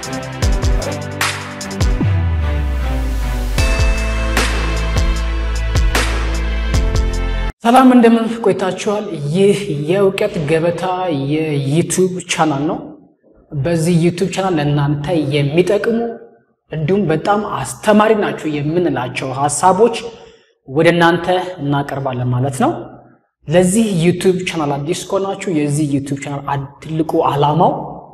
ሰላም እንደምን ቆይታችኋል? ይህ የእውቀት ገበታ የዩቱብ ቻናል ነው። በዚህ ዩቱብ ቻናል ለእናንተ የሚጠቅሙ እንዲሁም በጣም አስተማሪ ናቸው የምንላቸው ሀሳቦች ወደ እናንተ እናቀርባለን ማለት ነው። ለዚህ ዩቱብ ቻናል አዲስ ከሆናችሁ የዚህ ዩቱብ ቻናል ትልቁ ዓላማው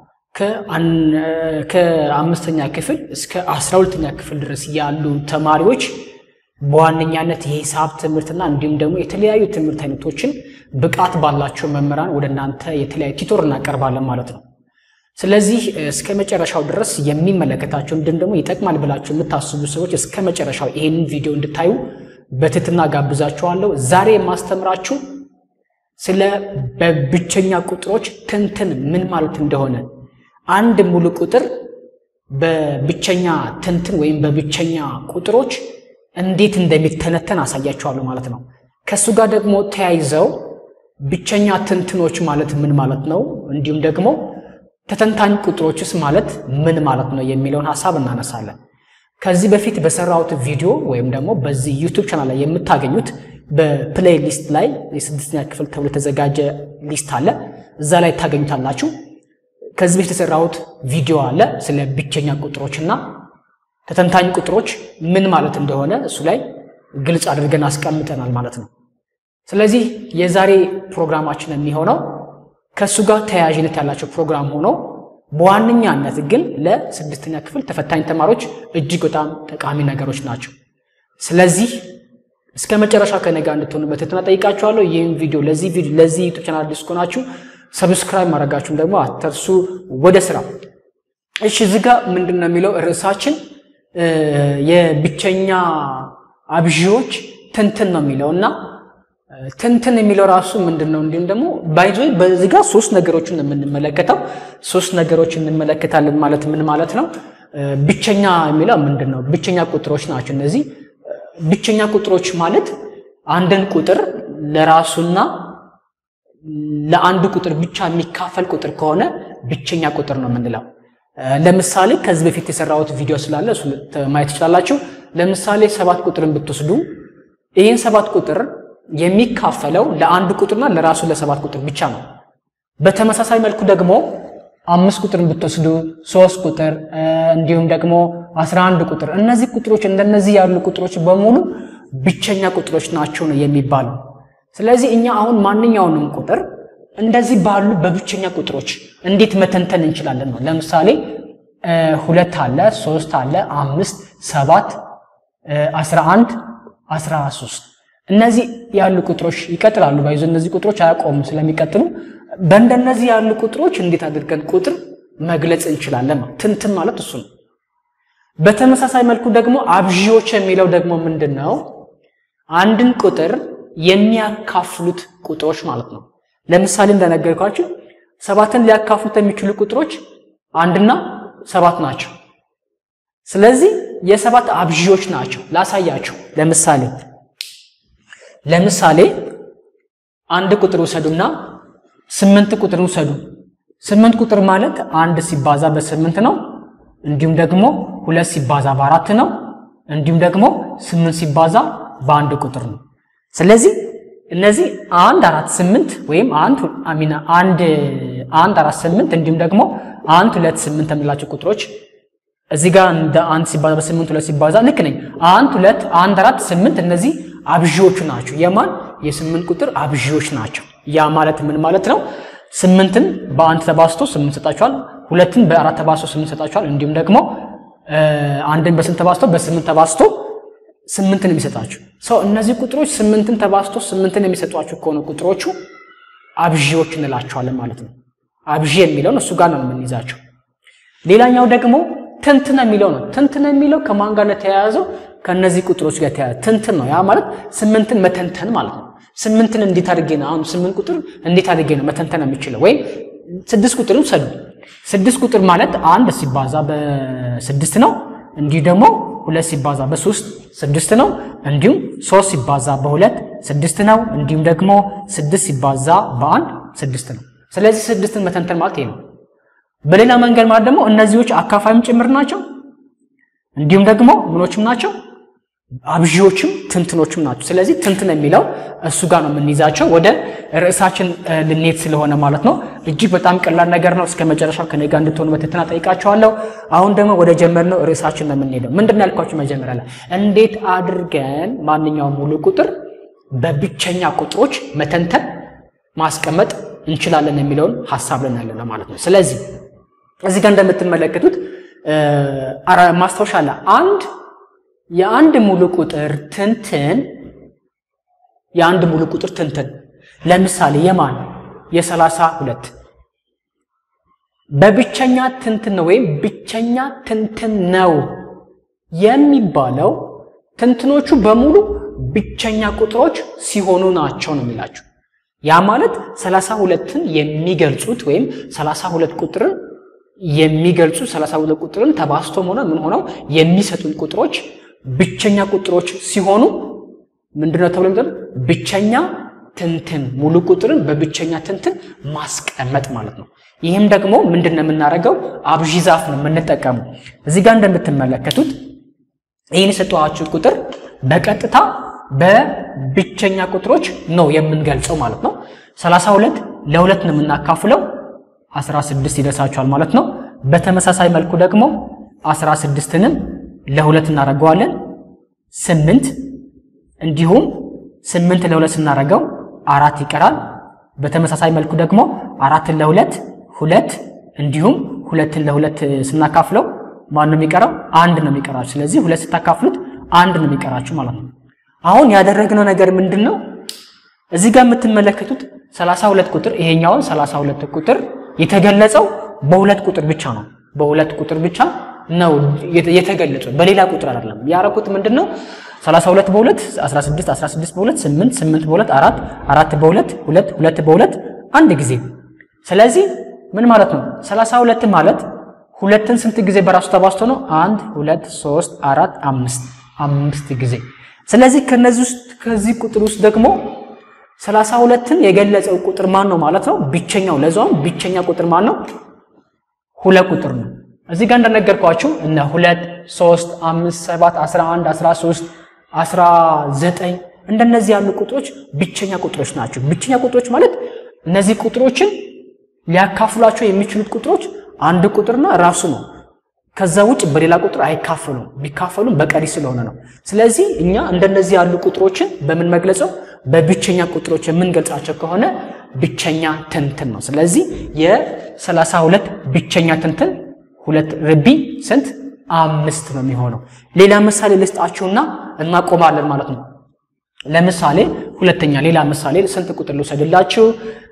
ከአምስተኛ ክፍል እስከ አስራ ሁለተኛ ክፍል ድረስ ያሉ ተማሪዎች በዋነኛነት የሂሳብ ትምህርትና እንዲሁም ደግሞ የተለያዩ ትምህርት አይነቶችን ብቃት ባላቸው መምህራን ወደ እናንተ የተለያዩ ቲቶር እናቀርባለን ማለት ነው። ስለዚህ እስከ መጨረሻው ድረስ የሚመለከታቸው እንዲሁም ደግሞ ይጠቅማል ብላችሁ የምታስቡ ሰዎች እስከ መጨረሻው ይሄንን ቪዲዮ እንድታዩ በትህትና ጋብዛችኋለሁ። ዛሬ የማስተምራችሁ ስለ በብቸኛ ቁጥሮች ትንትን ምን ማለት እንደሆነ አንድ ሙሉ ቁጥር በብቸኛ ትንትን ወይም በብቸኛ ቁጥሮች እንዴት እንደሚተነተን አሳያቸዋለሁ ማለት ነው። ከእሱ ጋር ደግሞ ተያይዘው ብቸኛ ትንትኖች ማለት ምን ማለት ነው፣ እንዲሁም ደግሞ ተተንታኝ ቁጥሮችስ ማለት ምን ማለት ነው የሚለውን ሀሳብ እናነሳለን። ከዚህ በፊት በሰራሁት ቪዲዮ ወይም ደግሞ በዚህ ዩቱብ ቻናል ላይ የምታገኙት በፕሌይ ሊስት ላይ የስድስተኛ ክፍል ተብሎ የተዘጋጀ ሊስት አለ። እዛ ላይ ታገኙታላችሁ። ከዚህ በፊት የሰራሁት ቪዲዮ አለ ስለ ብቸኛ ቁጥሮችና ተተንታኝ ቁጥሮች ምን ማለት እንደሆነ እሱ ላይ ግልጽ አድርገን አስቀምጠናል ማለት ነው። ስለዚህ የዛሬ ፕሮግራማችን የሚሆነው ከእሱ ጋር ተያያዥነት ያላቸው ፕሮግራም ሆኖ በዋነኛነት ግን ለስድስተኛ ክፍል ተፈታኝ ተማሪዎች እጅግ በጣም ጠቃሚ ነገሮች ናቸው። ስለዚህ እስከ መጨረሻ ከኔ ጋር እንድትሆኑ በትህትና ጠይቃችኋለሁ። ይህም ቪዲዮ ለዚህ ቪዲዮ ለዚህ ዩቱብ ቻናል አዲስ ከሆናችሁ ሰብስክራይብ ማድረጋችሁን ደግሞ አትርሱ። ወደ ስራ። እሺ፣ እዚህ ጋር ምንድን ነው የሚለው ርዕሳችን የብቸኛ አብዢዎች ትንትን ነው የሚለው እና ትንትን የሚለው ራሱ ምንድን ነው? እንዲሁም ደግሞ ባይዞ በዚህ ጋር ሶስት ነገሮችን የምንመለከተው ሶስት ነገሮች እንመለከታለን ማለት ምን ማለት ነው? ብቸኛ የሚለው ምንድን ነው? ብቸኛ ቁጥሮች ናቸው እነዚህ። ብቸኛ ቁጥሮች ማለት አንድን ቁጥር ለራሱና ለአንዱ ቁጥር ብቻ የሚካፈል ቁጥር ከሆነ ብቸኛ ቁጥር ነው የምንለው። ለምሳሌ ከዚህ በፊት የሰራሁት ቪዲዮ ስላለ እሱ ማየት ትችላላችሁ። ለምሳሌ ሰባት ቁጥርን ብትወስዱ ይህን ሰባት ቁጥር የሚካፈለው ለአንድ ቁጥርና ለራሱ ለሰባት ቁጥር ብቻ ነው። በተመሳሳይ መልኩ ደግሞ አምስት ቁጥርን ብትወስዱ ሶስት ቁጥር እንዲሁም ደግሞ አስራ አንድ ቁጥር እነዚህ ቁጥሮች እንደነዚህ ያሉ ቁጥሮች በሙሉ ብቸኛ ቁጥሮች ናቸው ነው የሚባለው። ስለዚህ እኛ አሁን ማንኛውንም ቁጥር እንደዚህ ባሉ በብቸኛ ቁጥሮች እንዴት መተንተን እንችላለን ነው። ለምሳሌ ሁለት አለ፣ ሶስት አለ፣ አምስት፣ ሰባት፣ አስራ አንድ፣ አስራ ሶስት እነዚህ ያሉ ቁጥሮች ይቀጥላሉ። ባይዞ እነዚህ ቁጥሮች አያቆሙም ስለሚቀጥሉ በእንደነዚህ ያሉ ቁጥሮች እንዴት አድርገን ቁጥር መግለጽ እንችላለን ነው። ትንትን ማለት እሱ ነው። በተመሳሳይ መልኩ ደግሞ አብዢዎች የሚለው ደግሞ ምንድን ነው? አንድን ቁጥር የሚያካፍሉት ቁጥሮች ማለት ነው። ለምሳሌ እንደነገርኳችሁ ሰባትን ሊያካፍሉት የሚችሉ ቁጥሮች አንድና ሰባት ናቸው። ስለዚህ የሰባት አብዢዎች ናቸው። ላሳያችሁ። ለምሳሌ ለምሳሌ አንድ ቁጥር ውሰዱና ስምንት ቁጥር ውሰዱ። ስምንት ቁጥር ማለት አንድ ሲባዛ በስምንት ነው። እንዲሁም ደግሞ ሁለት ሲባዛ በአራት ነው። እንዲሁም ደግሞ ስምንት ሲባዛ በአንድ ቁጥር ነው። ስለዚህ እነዚህ አንድ አራት ስምንት ወይም አንድ አሚና አንድ አንድ አራት ስምንት እንዲሁም ደግሞ አንድ ሁለት ስምንት የምንላቸው ቁጥሮች እዚህ ጋር እንደ አንድ ሲባዛ በስምንት ሁለት ሲባዛ ልክ ነኝ። አንድ ሁለት አንድ አራት ስምንት እነዚህ አብዢዎቹ ናቸው። የማን የስምንት ቁጥር አብዢዎች ናቸው። ያ ማለት ምን ማለት ነው? ስምንትን በአንድ ተባዝቶ ስምንት ሰጣችኋል። ሁለትን በአራት ተባዝቶ ስምንት ሰጣችኋል። እንዲሁም ደግሞ አንድን በስንት ተባዝቶ በስምንት ተባዝቶ ስምንትን የሚሰጣችሁ ሰው እነዚህ ቁጥሮች ስምንትን ተባዝቶ ስምንትን የሚሰጧችሁ ከሆነ ቁጥሮቹ አብዢዎች እንላቸዋለን ማለት ነው። አብዢ የሚለውን እሱ ጋር ነው የምንይዛቸው። ሌላኛው ደግሞ ትንትን የሚለው ነው። ትንትን የሚለው ከማን ጋር ነው የተያያዘው? ከእነዚህ ቁጥሮች ጋር የተያያዘ ትንትን ነው። ያ ማለት ስምንትን መተንተን ማለት ነው። ስምንትን እንዴት አድርጌ ነው አሁን ስምንት ቁጥር እንዴት አድርጌ ነው መተንተን የሚችለው? ወይም ስድስት ቁጥርን ውሰዱ። ስድስት ቁጥር ማለት አንድ ሲባዛ በስድስት ነው። እንዲሁ ደግሞ ሁለት ሲባዛ በሶስት ስድስት ነው። እንዲሁም ሶስት ሲባዛ በሁለት ስድስት ነው። እንዲሁም ደግሞ ስድስት ሲባዛ በአንድ ስድስት ነው። ስለዚህ ስድስትን መተንተን ማለት ይሄ ነው። በሌላ መንገድ ማለት ደግሞ እነዚዎች አካፋይም ጭምር ናቸው፣ እንዲሁም ደግሞ ምኖችም ናቸው አብዢዎችም ትንትኖችም ናቸው። ስለዚህ ትንትን የሚለው እሱ ጋር ነው የምንይዛቸው። ወደ ርዕሳችን ልንሄድ ስለሆነ ማለት ነው። እጅግ በጣም ቀላል ነገር ነው። እስከ መጨረሻው ከኔ ጋር እንድትሆኑ በትህትና ጠይቃቸዋለሁ። አሁን ደግሞ ወደ ጀመርነው ርዕሳችን ነው የምንሄደው። ምንድን ነው ያልኳችሁ መጀመሪያ ላይ እንዴት አድርገን ማንኛውም ሙሉ ቁጥር በብቸኛ ቁጥሮች መተንተን ማስቀመጥ እንችላለን የሚለውን ሀሳብ ለን ያለ ማለት ነው። ስለዚህ እዚህ ጋር እንደምትመለከቱት ማስታወሻ አለ አንድ የአንድ ሙሉ ቁጥር ትንትን የአንድ ሙሉ ቁጥር ትንትን ለምሳሌ የማን የሰላሳ ሁለት በብቸኛ ትንትን ነው ወይም ብቸኛ ትንትን ነው የሚባለው ትንትኖቹ በሙሉ ብቸኛ ቁጥሮች ሲሆኑ ናቸው ነው የሚላችሁ። ያ ማለት ሰላሳ ሁለትን የሚገልጹት ወይም ሰላሳ ሁለት ቁጥርን የሚገልጹ ሰላሳ ሁለት ቁጥርን ተባስቶም ሆነ ምን ሆነው የሚሰጡን ቁጥሮች ብቸኛ ቁጥሮች ሲሆኑ ምንድነው ተብሎ የሚጠሩ ብቸኛ ትንትን ሙሉ ቁጥርን በብቸኛ ትንትን ማስቀመጥ ማለት ነው። ይህም ደግሞ ምንድን ነው የምናደርገው? አብዢ ዛፍ ነው የምንጠቀመው። እዚህ ጋር እንደምትመለከቱት ይህን የሰጠኋችሁ ቁጥር በቀጥታ በብቸኛ ቁጥሮች ነው የምንገልጸው ማለት ነው። 32 ለሁለት ነው የምናካፍለው 16 ይደርሳችኋል ማለት ነው። በተመሳሳይ መልኩ ደግሞ 16ንም ለሁለት እናደርገዋለን ስምንት እንዲሁም ስምንት ለሁለት ስናደርገው አራት ይቀራል። በተመሳሳይ መልኩ ደግሞ አራትን ለሁለት ሁለት እንዲሁም ሁለትን ለሁለት ስናካፍለው ማን ነው የሚቀረው? አንድ ነው የሚቀራችሁ። ስለዚህ ሁለት ስታካፍሉት አንድ ነው የሚቀራችሁ ማለት ነው። አሁን ያደረግነው ነገር ምንድን ነው? እዚህ ጋር የምትመለከቱት 32 ቁጥር ይሄኛውን 32 ቁጥር የተገለጸው በሁለት ቁጥር ብቻ ነው። በሁለት ቁጥር ብቻ ነው የተገለጸው በሌላ ቁጥር አይደለም። ያረኩት ምንድን ነው? 32 በሁለት 16 16 በሁለት 8 8 በሁለት አራት አራት በሁለት ሁለት ሁለት በሁለት አንድ ጊዜ። ስለዚህ ምን ማለት ነው? 32 ማለት ሁለትን ስንት ጊዜ በራሱ ተባዝቶ ነው? አንድ ሁለት ሶስት አራት አምስት አምስት ጊዜ። ስለዚህ ከነዚህ ውስጥ ከዚህ ቁጥር ውስጥ ደግሞ 32ን የገለጸው ቁጥር ማን ነው ማለት ነው? ብቸኛው ለዛውም ብቸኛ ቁጥር ማን ነው? ሁለት ቁጥር ነው። እዚህ ጋር እንደነገርኳችሁ እነ ሁለት ሶስት አምስት ሰባት አስራ አንድ አስራ ሶስት አስራ ዘጠኝ እንደነዚህ ያሉ ቁጥሮች ብቸኛ ቁጥሮች ናቸው። ብቸኛ ቁጥሮች ማለት እነዚህ ቁጥሮችን ሊያካፍሏቸው የሚችሉት ቁጥሮች አንድ ቁጥርና ራሱ ነው። ከዛ ውጭ በሌላ ቁጥር አይካፈሉም። ቢካፈሉም በቀሪ ስለሆነ ነው። ስለዚህ እኛ እንደነዚህ ያሉ ቁጥሮችን በምን መግለጸው? በብቸኛ ቁጥሮች የምንገልጻቸው ከሆነ ብቸኛ ትንትን ነው። ስለዚህ የሰላሳ ሁለት ብቸኛ ትንትን ሁለት ርቢ ስንት አምስት ነው የሚሆነው። ሌላ ምሳሌ ልስጣችሁና እናቆማለን ማለት ነው። ለምሳሌ ሁለተኛ ሌላ ምሳሌ ስንት ቁጥር ልውሰድላችሁ?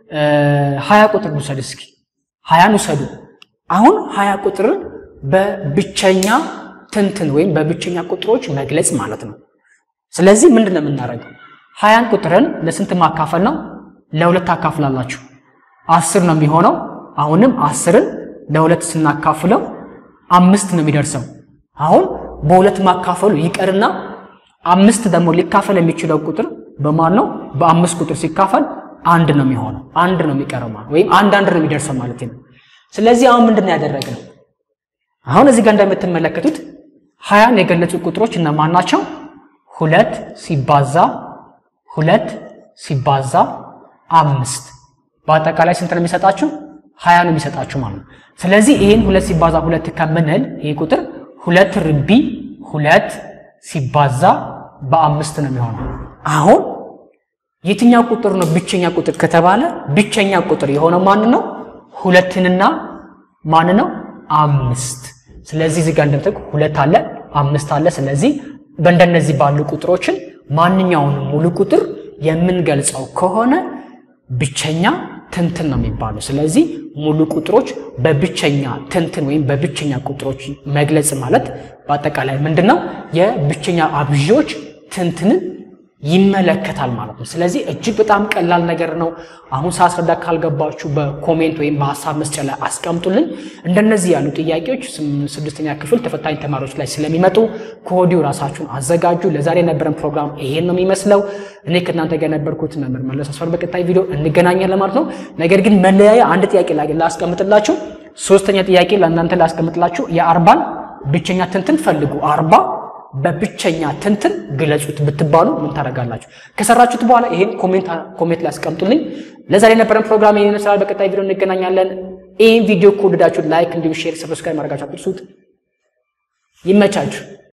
ሀያ ቁጥር ልውሰድ እስኪ ሀያን ውሰዱ። አሁን ሀያ ቁጥርን በብቸኛ ትንትን ወይም በብቸኛ ቁጥሮች መግለጽ ማለት ነው። ስለዚህ ምንድን ነው የምናደርገው? ሀያን ቁጥርን ለስንት ማካፈል ነው? ለሁለት ታካፍላላችሁ። አስር ነው የሚሆነው። አሁንም አስርን ለሁለት ስናካፍለው አምስት ነው የሚደርሰው። አሁን በሁለት ማካፈሉ ይቀርና አምስት ደግሞ ሊካፈል የሚችለው ቁጥር በማን ነው? በአምስት ቁጥር ሲካፈል አንድ ነው የሚሆነው። አንድ ነው የሚቀረው ማለት ወይም አንድ አንድ ነው የሚደርሰው ማለት ነው። ስለዚህ አሁን ምንድን ነው ያደረግነው? አሁን እዚህ ጋር እንደምትመለከቱት ሀያን የገለጹ ቁጥሮች እነማን ናቸው? ሁለት ሲባዛ ሁለት ሲባዛ አምስት በአጠቃላይ ስንት ነው የሚሰጣችሁ? ሀያ ነው የሚሰጣችሁ ማለት ነው። ስለዚህ ይህን ሁለት ሲባዛ ሁለት ከምንል ይህ ቁጥር ሁለት ርቢ ሁለት ሲባዛ በአምስት ነው የሚሆነው። አሁን የትኛው ቁጥር ነው ብቸኛ ቁጥር ከተባለ ብቸኛ ቁጥር የሆነው ማን ነው? ሁለትንና ማን ነው? አምስት። ስለዚህ እዚህ ጋር እንደምታውቁ ሁለት አለ አምስት አለ። ስለዚህ በእንደነዚህ ባሉ ቁጥሮችን ማንኛውንም ሙሉ ቁጥር የምንገልጸው ከሆነ ብቸኛ ትንትን ነው የሚባለው። ስለዚህ ሙሉ ቁጥሮች በብቸኛ ትንትን ወይም በብቸኛ ቁጥሮች መግለጽ ማለት በአጠቃላይ ምንድን ነው? የብቸኛ አብዢዎች ትንትንን ይመለከታል ማለት ነው። ስለዚህ እጅግ በጣም ቀላል ነገር ነው። አሁን ሳስረዳ ካልገባችሁ በኮሜንት ወይም በሀሳብ መስጫ ላይ አስቀምጡልን። እንደነዚህ ያሉ ጥያቄዎች ስድስተኛ ክፍል ተፈታኝ ተማሪዎች ላይ ስለሚመጡ ከወዲሁ ራሳችሁን አዘጋጁ። ለዛሬ የነበረን ፕሮግራም ይሄን ነው የሚመስለው። እኔ ከእናንተ ጋር የነበርኩት መምህር መለስ አስፋው። በቀጣይ ቪዲዮ እንገናኛለን ማለት ነው። ነገር ግን መለያያ አንድ ጥያቄ ላይ ላስቀምጥላችሁ። ሶስተኛ ጥያቄ ለእናንተ ላስቀምጥላችሁ። የአርባን ብቸኛ ትንትን ፈልጉ፣ አርባ በብቸኛ ትንትን ግለጹት ብትባሉ ምን ታደርጋላችሁ? ከሰራችሁት በኋላ ይሄን ኮሜንት ኮሜንት ላይ አስቀምጡልኝ። ለዛሬ የነበረን ፕሮግራም ይሄን ይመስላል። በቀጣይ ቪዲዮ እንገናኛለን። ይህን ቪዲዮ ከወደዳችሁ ላይክ፣ እንዲሁም ሼር፣ ሰብስክራይብ ማድረጋችሁ አትርሱት። ይመቻችሁ።